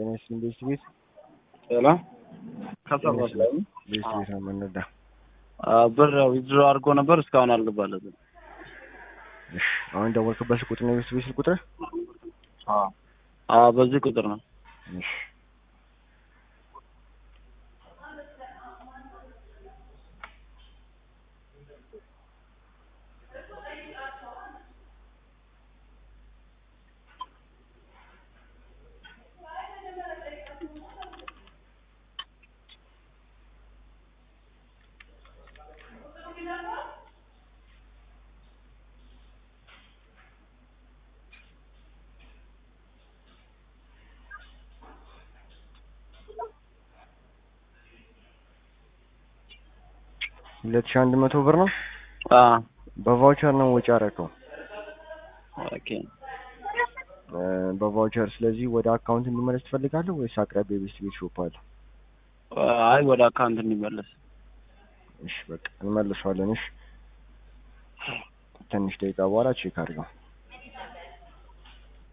ጤና ይስጥልኝ ቤት ቤት ሰላም ከሰባት ላይ ቤት ቤት ነው የምንረዳ። ብር ዊዝድሮ አድርጎ ነበር እስካሁን አልገባለትም። እሺ አሁን ደወልክበት ቁጥር ነው የቤት ቤት ስልክ ቁጥር? አዎ በዚህ ቁጥር ነው። እሺ ሁለት ሺህ አንድ መቶ ብር ነው አዎ በቫውቸር ነው ወጪ አደረከው ኦኬ እ በቫውቸር ስለዚህ ወደ አካውንት እንዲመለስ ትፈልጋለህ ወይስ አቅራቢያ የቤት ቤት ሾፕ አለ? አይ ወደ አካውንት እንዲመለስ እሺ በቃ እንመልሰዋለን። እሺ ትንሽ ደቂቃ በኋላ ቼክ አድርገው።